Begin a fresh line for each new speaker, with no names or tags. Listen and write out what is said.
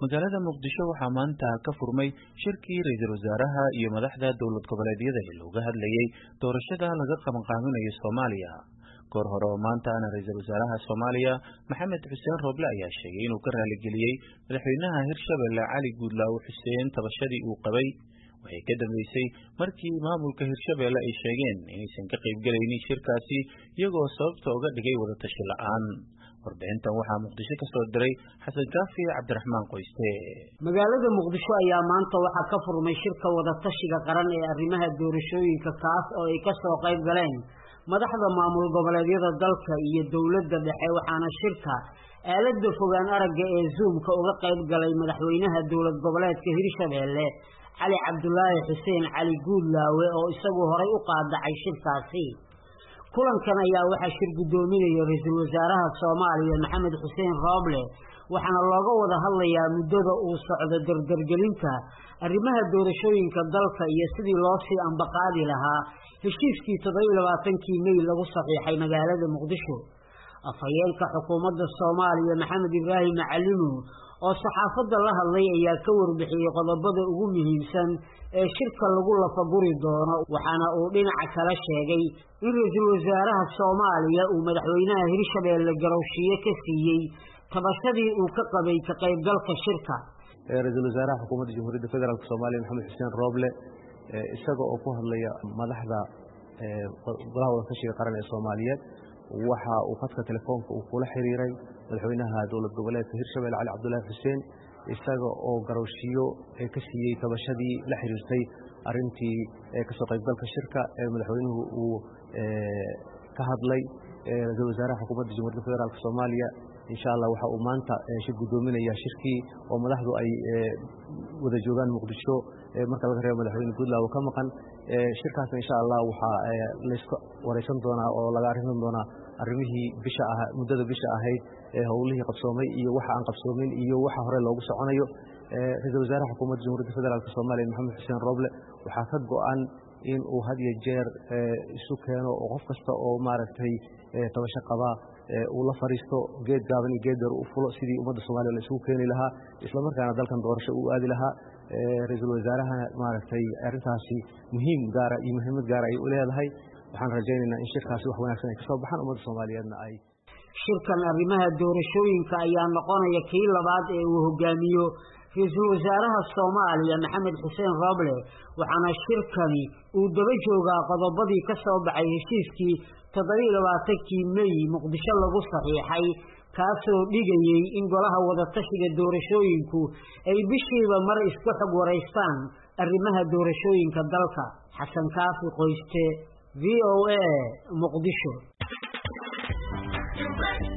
magaalada muqdisho waxaa maanta ka furmay shirkii ra-iisul wasaaraha iyo madaxda dowlad goboleedyada ee looga hadlayey doorashada laga qabanqaabinayo soomaaliya goor hore oo maantaana ra-iisul wasaaraha soomaaliya maxamed xuseen rooble ayaa sheegay inuu ka raaligeliyey madaxweynaha hirshabelle cali guudlaawe xuseen tabashadii uu qabay waxay ka dambeysay markii maamulka hirshabelle ay sheegeen inaysan ka qaybgelaynin shirkaasi iyagoo sababta uga dhigay wadatashi la-aan warbixintan waxaa muqdisho ka soo diray xasan kaafi cabdiraxmaan qoyste
magaalada muqdisho ayaa maanta waxaa ka furmay shirka wadatashiga qaran ee arrimaha doorashooyinka kaas oo ay kasoo qayb galeen madaxda maamul goboleedyada dalka iyo dowladda dhexe waxaana shirka aalada fogaan aragga ee zoomka uga qayb galay madaxweynaha dowlad goboleedka hirshabelle cali cabdulaahi xuseen cali guudlaawe oo isagu horay u qaadacay shirkaasi kulankan ayaa waxaa shir guddoominaya ra-iisul wasaaraha soomaaliya maxamed xuseen rooble waxaana looga wada hadlayaa muddada uu socdo dardargelinta arrimaha doorashooyinka dalka iyo sidii loo sii ambaqaadi lahaa heshiiskii toddobiyo labaatankii mey lagu saxiixay magaalada muqdisho afhayeenka xukuumadda soomaaliya maxamed ibraahim macalinu oo saxaafadda la hadlay ayaa ka warbixiyey qodobada ugu muhiimsan ee shirka lagu lafaguri doono waxaana uu dhinaca kala sheegay in ra-iisul wasaaraha soomaaliya uu madaxweynaha hirshabelle garowshiye ka siiyey tabashadii uu ka qabay ka qaybgalka shirka
ra-iisul wasaaraha xukuumadda jamhuuriyadda federaalk soomaaliya maxamed xuseen rooble isaga oo ku hadlaya madaxda golaha wadatashiga qaran ee soomaaliyeed waxa uu khadka telefoonka uu kula xiriiray madaxweynaha dowlad goboleedka hirshabelle cali cabdulaahi xuseen isaga oo garowshiyo ka siiyey tabashadii la xiriirtay arintii kasoo qaybgalka shirka ee madaxweynuhu uu ka hadlay ra-iisul wasaaraha xukuumadda jamhuuriyadda federaalk soomaaliya insha allah waxa uu maanta shir guddoominaya shirkii oo madaxdu ay wada joogaan muqdisho marka laga reebo madaxweyne guudlaawo ka maqan shirkaasna insha allah waxaa layska wareysan doonaa oo laga arrinsan doonaa arrimihii bisha ah muddada bisha ahayd ee howlihii qabsoomay iyo waxa aan qabsoomin iyo waxa hore loogu soconayo ra-iisul wasaaraha xukuumadda jamhuuriyadda federaalk soomaaliya maxamed xuseen rooble waxaa ka go-an in uu had iyo jeer isu keeno oo qof kasta oo maaragtay tabasho qabaa uu la fariisto geed gaaban iyo geed deer u fulo sidii ummadda soomaliya la isugu keeni lahaa islamarkaana dalkan doorasho uu aadi lahaa ra-iisul wasaarahana maaragtay arrintaasi muhiim gaara iyo muhiimad gaara ay u leedahay waxaan rajaynaynaa in shirkaasi wax wanaagsan ay kasoo baxaan ummadda soomaaliyeedna ay
shirkan arrimaha doorashooyinka ayaa noqonaya kii labaad ee uu hogaamiyo ra-iisul wasaaraha soomaaliya maxamed xuseen rooble waxaana shirkani uu daba joogaa qodobadii ka soo baxay heshiiskii toddobiyo labaatankii mey muqdisho lagu saxiixay kaasoo dhigayey in golaha wadatashiga doorashooyinku ay bishiiba mar iska xog waraystaan arrimaha doorashooyinka dalka xasan kaafi qoyste v o a muqdisho